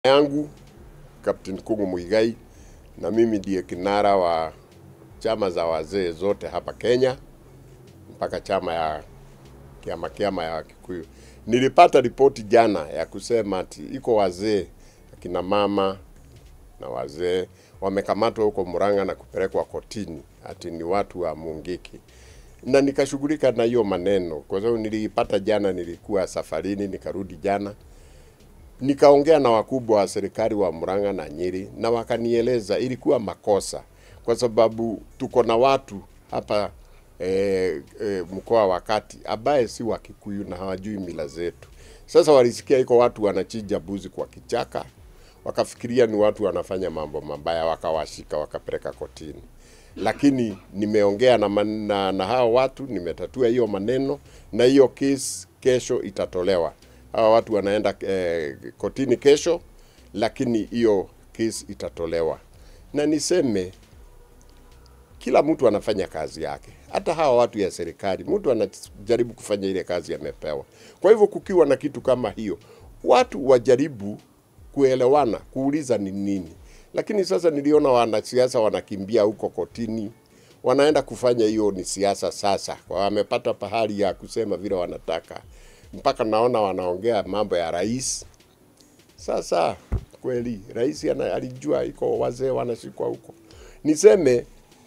yangu Captain Kungu Muigai na mimi ndiye kinara wa chama za wazee zote hapa Kenya mpaka chama ya kiama kiama ya Kikuyu. Nilipata ripoti jana ya kusema ati iko wazee akina mama na wazee wamekamatwa huko Murang'a na kupelekwa kotini ati ni watu wa Mungiki, na nikashughulika na hiyo maneno kwa sababu niliipata jana, nilikuwa safarini, nikarudi jana nikaongea na wakubwa wa serikali wa Murang'a na Nyeri na wakanieleza ilikuwa makosa, kwa sababu tuko na watu hapa e, e, mkoa wa Kati ambaye si wa Kikuyu na hawajui mila zetu. Sasa walisikia iko watu wanachinja buzi kwa kichaka, wakafikiria ni watu wanafanya mambo mabaya, wakawashika wakapeleka kotini. Lakini nimeongea na, man- na, na hao watu, nimetatua hiyo maneno na hiyo kesi kesho itatolewa. Hawa watu wanaenda eh, kotini kesho, lakini hiyo kesi itatolewa. Na niseme kila mtu anafanya kazi yake, hata hawa watu ya serikali, mtu anajaribu kufanya ile kazi amepewa. Kwa hivyo kukiwa na kitu kama hiyo, watu wajaribu kuelewana, kuuliza ni nini. Lakini sasa niliona wanasiasa wanakimbia huko kotini, wanaenda kufanya hiyo ni siasa sasa, wamepata pahali ya kusema vile wanataka, mpaka naona wanaongea mambo ya rais. Sasa kweli rais ana- alijua iko wazee wanashikwa huko. Niseme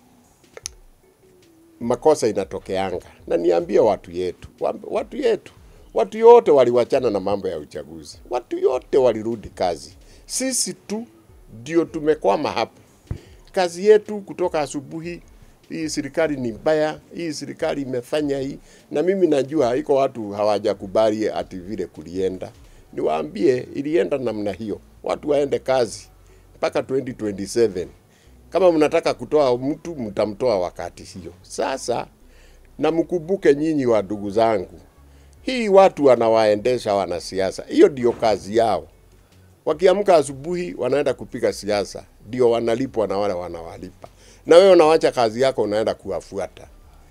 makosa inatokeanga, na niambie watu yetu, wa- watu yetu, watu yote waliwachana na mambo ya uchaguzi, watu yote walirudi kazi. Sisi tu ndio tumekwama hapo. Kazi yetu kutoka asubuhi, hii serikali ni mbaya, hii serikali imefanya hii, na mimi najua iko watu hawajakubali ati vile kulienda. Niwaambie ilienda namna hiyo, watu waende kazi mpaka 2027 kama mnataka kutoa mtu mtamtoa wakati hiyo. Sasa na mkumbuke nyinyi wa ndugu zangu, hii watu wanawaendesha wanasiasa, hiyo ndio kazi yao. Wakiamka asubuhi wanaenda kupiga siasa, ndio wanalipwa na wale wanawalipa, na wewe unawacha kazi yako unaenda kuwafuata,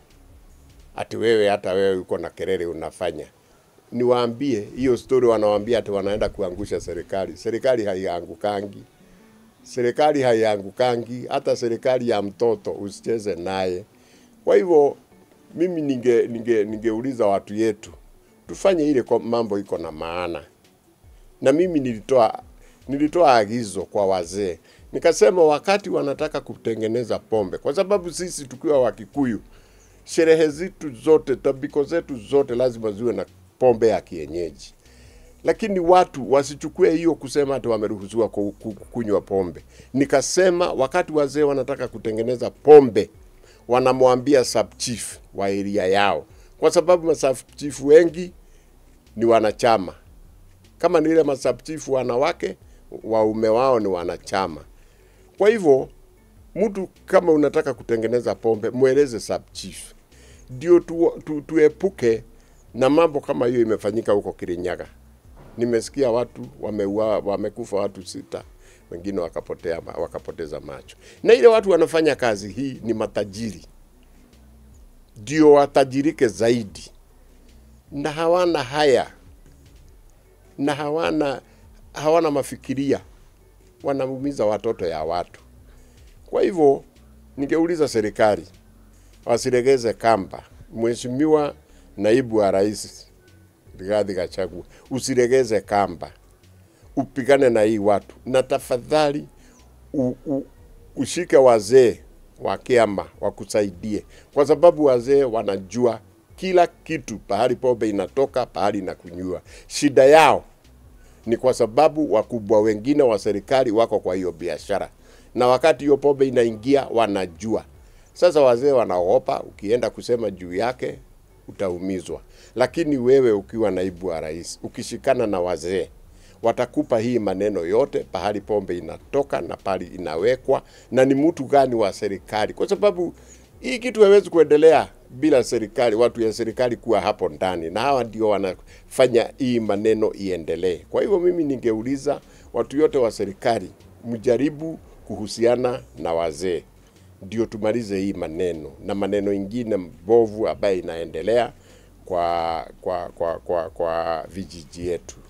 ati wewe hata wewe uko na kelele unafanya. Niwaambie hiyo story, wanawaambia ati wanaenda kuangusha serikali. Serikali haiangukangi serikali haiangukangi, hata serikali ya mtoto usicheze naye. Kwa hivyo mimi ninge, ninge, ningeuliza watu yetu tufanye ile kwa mambo iko na maana, na mimi nilitoa nilitoa agizo kwa wazee nikasema, wakati wanataka kutengeneza pombe, kwa sababu sisi tukiwa Wakikuyu sherehe zetu zote, tabiko zetu zote lazima ziwe na pombe ya kienyeji lakini watu wasichukue hiyo kusema ati wameruhusiwa ku- ku- kunywa pombe. Nikasema wakati wazee wanataka kutengeneza pombe, wanamwambia sub chief wa area yao, kwa sababu masub chief wengi ni wanachama. Kama ni ile masub chief wanawake, waume wao ni wanachama. Kwa hivyo mtu kama unataka kutengeneza pombe, mweleze sub chief, ndio tu, tu, tuepuke na mambo kama hiyo imefanyika huko Kirinyaga nimesikia watu wameua, wamekufa watu sita, wengine wakapotea, wakapoteza macho. Na ile watu wanafanya kazi hii ni matajiri, ndio watajirike zaidi, na hawana haya na hawana hawana mafikiria, wanaumiza watoto ya watu. Kwa hivyo ningeuliza serikali wasilegeze kamba. Mheshimiwa naibu wa rais Rigathi Gachagua, usilegeze kamba, upigane na hii watu, na tafadhali u, u, ushike wazee wa kiama wakusaidie, kwa sababu wazee wanajua kila kitu, pahali pombe inatoka, pahali inakunywa. Shida yao ni kwa sababu wakubwa wengine wa serikali wako kwa hiyo biashara, na wakati hiyo pombe inaingia wanajua. Sasa wazee wanaogopa, ukienda kusema juu yake utaumizwa. Lakini wewe ukiwa naibu wa rais, ukishikana na wazee, watakupa hii maneno yote, pahali pombe inatoka na pahali inawekwa, na ni mtu gani wa serikali, kwa sababu hii kitu haiwezi kuendelea bila serikali, watu ya serikali kuwa hapo ndani, na hawa ndio wanafanya hii maneno iendelee. Kwa hivyo mimi ningeuliza watu yote wa serikali, mjaribu kuhusiana na wazee ndio tumalize hii maneno na maneno ingine mbovu ambayo inaendelea kwa kwa kwa kwa, kwa vijiji yetu.